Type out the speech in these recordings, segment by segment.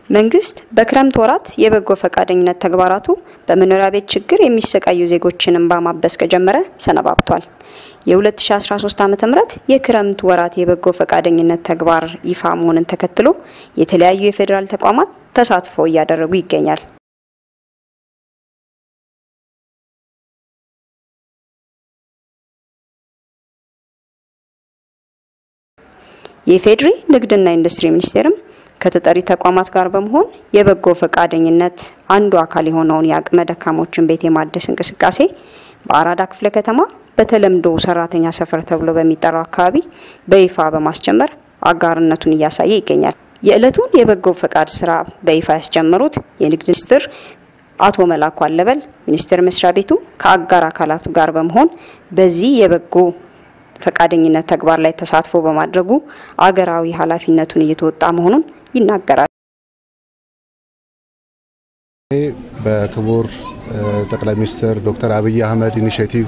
መንግስት በክረምት ወራት የበጎ ፈቃደኝነት ተግባራቱ በመኖሪያ ቤት ችግር የሚሰቃዩ ዜጎችን እንባ ማበስ ከጀመረ ሰነባብቷል። የ2013 ዓ.ም የክረምት ወራት የበጎ ፈቃደኝነት ተግባር ይፋ መሆንን ተከትሎ የተለያዩ የፌዴራል ተቋማት ተሳትፎ እያደረጉ ይገኛል። የፌዴሪ ንግድና ኢንዱስትሪ ሚኒስቴርም ከተጠሪ ተቋማት ጋር በመሆን የበጎ ፈቃደኝነት አንዱ አካል የሆነውን የአቅመ ደካሞችን ቤት የማደስ እንቅስቃሴ በአራዳ ክፍለ ከተማ በተለምዶ ሰራተኛ ሰፈር ተብሎ በሚጠራው አካባቢ በይፋ በማስጀመር አጋርነቱን እያሳየ ይገኛል። የዕለቱን የበጎ ፈቃድ ስራ በይፋ ያስጀመሩት የንግድ ሚኒስትር አቶ መላኩ አለበል ሚኒስቴር መስሪያ ቤቱ ከአጋር አካላት ጋር በመሆን በዚህ የበጎ ፈቃደኝነት ተግባር ላይ ተሳትፎ በማድረጉ አገራዊ ኃላፊነቱን እየተወጣ መሆኑን ይናገራል። በክቡር ጠቅላይ ሚኒስትር ዶክተር አብይ አህመድ ኢኒሽቲቭ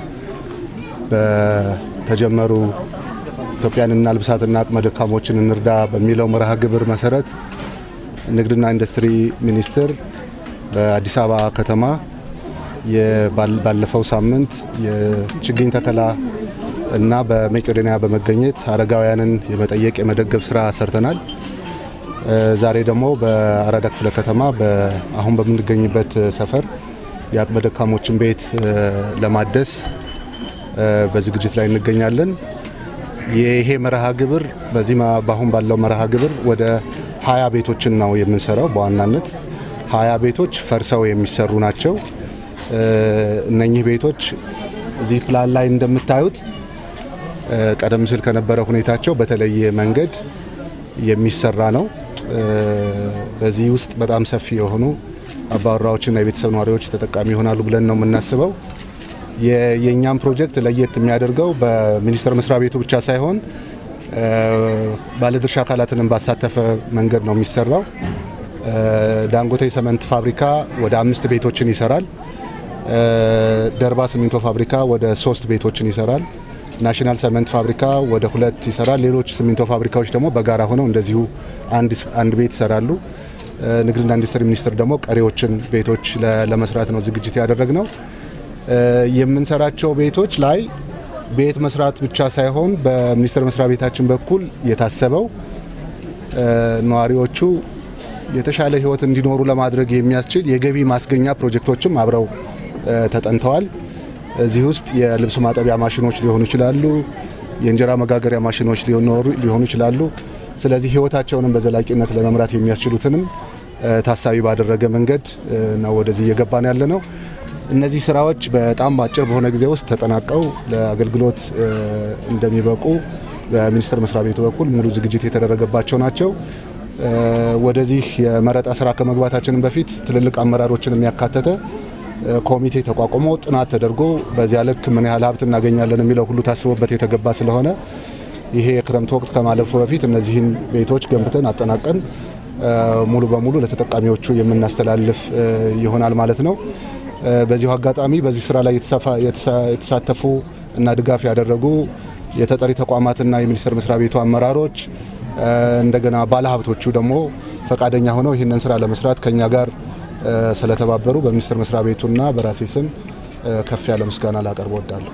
በተጀመሩ ኢትዮጵያን እናልብሳትና አቅመ ደካሞችን እንርዳ በሚለው መርሃ ግብር መሰረት ንግድና ኢንዱስትሪ ሚኒስቴር በአዲስ አበባ ከተማ ባለፈው ሳምንት የችግኝ ተከላ እና በመቄዶንያ በመገኘት አረጋውያንን የመጠየቅ የመደገፍ ስራ ሰርተናል። ዛሬ ደግሞ በአራዳ ክፍለ ከተማ አሁን በምንገኝበት ሰፈር የአቅመ ደካሞችን ቤት ለማደስ በዝግጅት ላይ እንገኛለን። ይሄ መርሃ ግብር በዚህ በአሁን ባለው መርሃ ግብር ወደ ሀያ ቤቶችን ነው የምንሰራው። በዋናነት ሀያ ቤቶች ፈርሰው የሚሰሩ ናቸው። እነኚህ ቤቶች እዚህ ፕላን ላይ እንደምታዩት ቀደም ሲል ከነበረ ሁኔታቸው በተለየ መንገድ የሚሰራ ነው። በዚህ ውስጥ በጣም ሰፊ የሆኑ አባወራዎችና የቤተሰብ ነዋሪዎች ተጠቃሚ ይሆናሉ ብለን ነው የምናስበው። የእኛም ፕሮጀክት ለየት የሚያደርገው በሚኒስቴር መስሪያ ቤቱ ብቻ ሳይሆን ባለድርሻ አካላትንም ባሳተፈ መንገድ ነው የሚሰራው። ዳንጎቴ ሰመንት ፋብሪካ ወደ አምስት ቤቶችን ይሰራል። ደርባ ሲሚንቶ ፋብሪካ ወደ ሶስት ቤቶችን ይሰራል። ናሽናል ሰመንት ፋብሪካ ወደ ሁለት ይሰራል። ሌሎች ሲሚንቶ ፋብሪካዎች ደግሞ በጋራ ሆነው እንደዚሁ አንድ ቤት ይሰራሉ። ንግድና ኢንዱስትሪ ሚኒስቴር ደግሞ ቀሪዎችን ቤቶች ለመስራት ነው ዝግጅት ያደረግ ነው። የምንሰራቸው ቤቶች ላይ ቤት መስራት ብቻ ሳይሆን በሚኒስቴር መስሪያ ቤታችን በኩል የታሰበው ነዋሪዎቹ የተሻለ ሕይወት እንዲኖሩ ለማድረግ የሚያስችል የገቢ ማስገኛ ፕሮጀክቶችም አብረው ተጠንተዋል። እዚህ ውስጥ የልብስ ማጠቢያ ማሽኖች ሊሆኑ ይችላሉ። የእንጀራ መጋገሪያ ማሽኖች ሊሆኑ ይችላሉ። ስለዚህ ሕይወታቸውንም በዘላቂነት ለመምራት የሚያስችሉትንም ታሳቢ ባደረገ መንገድ ነው ወደዚህ እየገባን ያለ ነው። እነዚህ ስራዎች በጣም አጭር በሆነ ጊዜ ውስጥ ተጠናቀው ለአገልግሎት እንደሚበቁ በሚኒስቴር መስሪያ ቤቱ በኩል ሙሉ ዝግጅት የተደረገባቸው ናቸው። ወደዚህ የመረጣ ስራ ከመግባታችንም በፊት ትልልቅ አመራሮችን የሚያካተተ ኮሚቴ ተቋቁሞ ጥናት ተደርጎ በዚያ ልክ ምን ያህል ሀብት እናገኛለን የሚለው ሁሉ ታስቦበት የተገባ ስለሆነ ይሄ የክረምት ወቅት ከማለፉ በፊት እነዚህን ቤቶች ገንብተን አጠናቀን ሙሉ በሙሉ ለተጠቃሚዎቹ የምናስተላልፍ ይሆናል ማለት ነው። በዚሁ አጋጣሚ በዚህ ስራ ላይ የተሳተፉ እና ድጋፍ ያደረጉ የተጠሪ ተቋማትና የሚኒስቴር መስሪያ ቤቱ አመራሮች እንደገና ባለሀብቶቹ ደግሞ ፈቃደኛ ሆነው ይህንን ስራ ለመስራት ከኛ ጋር ስለተባበሩ በሚኒስቴር መስሪያ ቤቱና በራሴ ስም ከፍ ያለ ምስጋና ላቀርብ እወዳለሁ።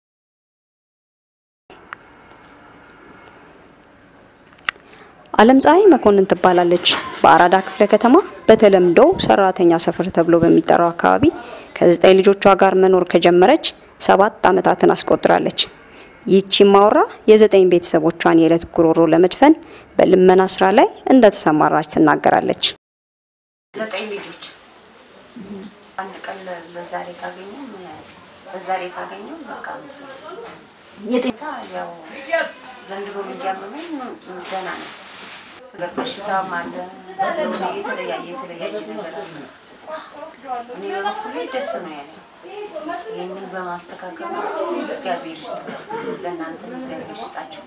አለም ፀሐይ መኮንን ትባላለች። በአራዳ ክፍለ ከተማ በተለምዶ ሰራተኛ ሰፈር ተብሎ በሚጠራው አካባቢ ከዘጠኝ ልጆቿ ጋር መኖር ከጀመረች ሰባት ዓመታትን አስቆጥራለች። ይህቺ ማወራ የዘጠኝ ቤተሰቦቿን የዕለት ጉሮሮ ለመድፈን በልመና ስራ ላይ እንደተሰማራች ትናገራለች። ዘጠኝ ልጆች አንድ ቀን በዛሬ ካገኘ በዛሬ ካገኘው በቃ የጤታ ያው ዘንድሮ ልጅ ያመመኝ ገና ነው። ገር በሽታም አለ የተለያየ የተለያየ ነገር አለ። እኔ በበኩሌ ደስ ነው ያለኝ። ይህንን በማስተካከል እግዚአብሔር ይስጥ፣ ለእናንተ እግዚአብሔር ይስጣቸው።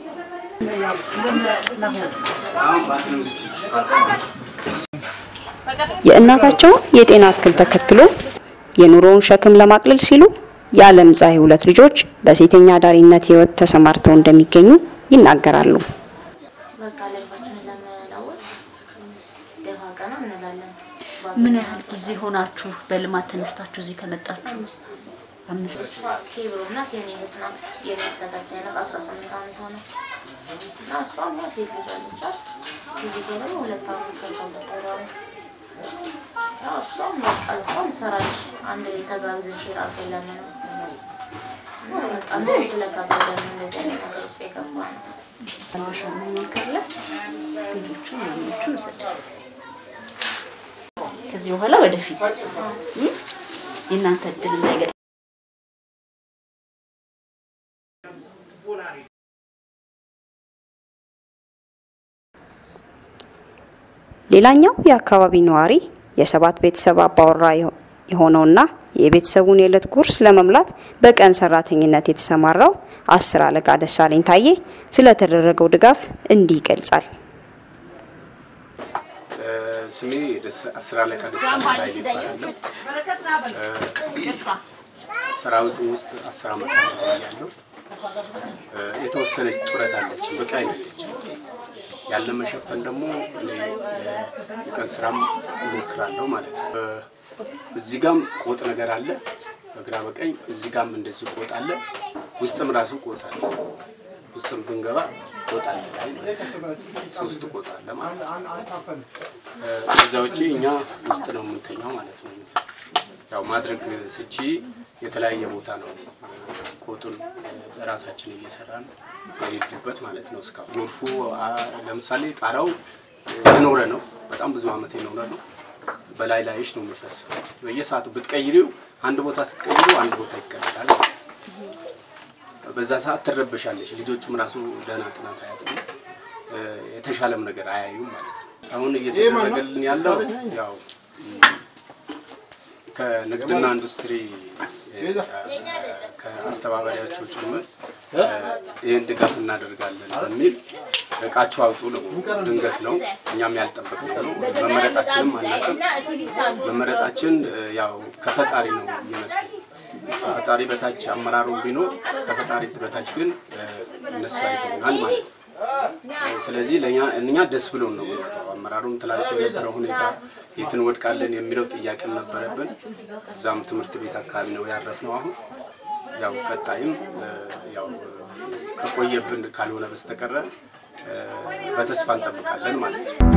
የእናታቸውን የጤና እክል ተከትሎ የኑሮውን ሸክም ለማቅለል ሲሉ የዓለም ፀሐይ ሁለት ልጆች በሴተኛ አዳሪነት ህይወት ተሰማርተው እንደሚገኙ ይናገራሉ። በቃ ላይፋችንን ለመለወጥ ደፋ ቀና እንላለን። ምን ያህል ጊዜ ሆናችሁ በልማት ተነስታችሁ እዚህ ከመጣችሁ? አምስት ኬብሮ ናት የኔ እህት ናት። የኔ ተከታይ ናት። አስራ ስምንት ዓመት ሆነ እና እሷም ያው ሴት ልጅ አለቻት። ሴት ልጅ ደግሞ ሁለት ዓመት ከዛ ነበረ ያው እሷም በቃ እሷም ትሰራለች። አንድ ላይ ተጋግዘን ሼር አድርገን ለምነው እና በቃ ኑሮ ስለከበደን እንደዚህ አይነት ነገር ውስጥ የገባ ነው። ማሻ ካለ ልጆቹን ምናምኖቹን ውሰድ። ከዚህ በኋላ ወደፊት እ? የእናንተ እድል እንዳይገጥ ሌላኛው የአካባቢ ነዋሪ የሰባት ቤተሰብ አባወራ የሆ- የሆነውና የቤተሰቡን የዕለት ጉርስ ለመምላት በቀን ሰራተኝነት የተሰማራው አስር አለቃ ደሳለኝ ታዬ ስለተደረገው ድጋፍ እንዲህ ይገልጻል። ስሜ ደስ- አስር አለቃ ደሳለኝ ኃይሌ ይባላለሁ። ሰራዊቱ ውስጥ አስር ዓመት ያለው የተወሰነች ጡረት አለች፣ በቂ አይደለችም። ያለ መሸፈን ደግሞ እኔ የቀን ስራም እሞክራለሁ ማለት ነው። እዚህ ጋም ቆጥ ነገር አለ በግራ በቀኝ፣ እዚህ ጋም እንደዚህ ቆጥ አለ። ውስጥም ራሱ ቆጥ አለ። ውስጥም ብንገባ ቆጥ አለ ላይ ማለት ነው። ሶስት ቆጥ አለ ማለት ነው። ከዛ ውጭ እኛ ውስጥ ነው የምንተኛው ማለት ነው። ያው ማድረግ ስቺ የተለያየ ቦታ ነው ቆጡን ራሳችን እየሰራን የሄድንበት ማለት ነው። እስካሁን ጎርፉ አ፣ ለምሳሌ ጣራው የኖረ ነው፣ በጣም ብዙ ዓመት የኖረ ነው። በላይ ላይሽ ነው የሚፈሰው። በየሰዓቱ ብትቀይሪው አንድ ቦታ ስትቀይሪው አንድ ቦታ ይቀየራል። በዛ ሰዓት ትረበሻለሽ። ልጆቹም ራሱ ደህና ጥናት አያጥኑ፣ የተሻለም ነገር አያዩም ማለት ነው። አሁን እየተደረገልን ያለው ያው ከንግድና ኢንዱስትሪ ከአስተባባሪያቸው ጭምር ይህን ድጋፍ እናደርጋለን በሚል እቃችሁ አውጡ ነው። ድንገት ነው፣ እኛም ያልጠበቅነው ነው። መመረጣችንም አናውቅም። መመረጣችን ያው ከፈጣሪ ነው የሚመስለው። ከፈጣሪ በታች አመራሩ ቢኖር ከፈጣሪ በታች ግን እነሱ አይተውናል ማለት ነው። ስለዚህ ለእኛ እኛ ደስ ብሎን ነው የምንወጣው። አመራሩም ትላንት የነበረው ሁኔታ የት እንወድቃለን የሚለው ጥያቄም ነበረብን። እዛም ትምህርት ቤት አካባቢ ነው ያረፍነው። አሁን ያው ቀጣይም ያው ከቆየብን ካልሆነ በስተቀረ በተስፋ እንጠብቃለን ማለት ነው።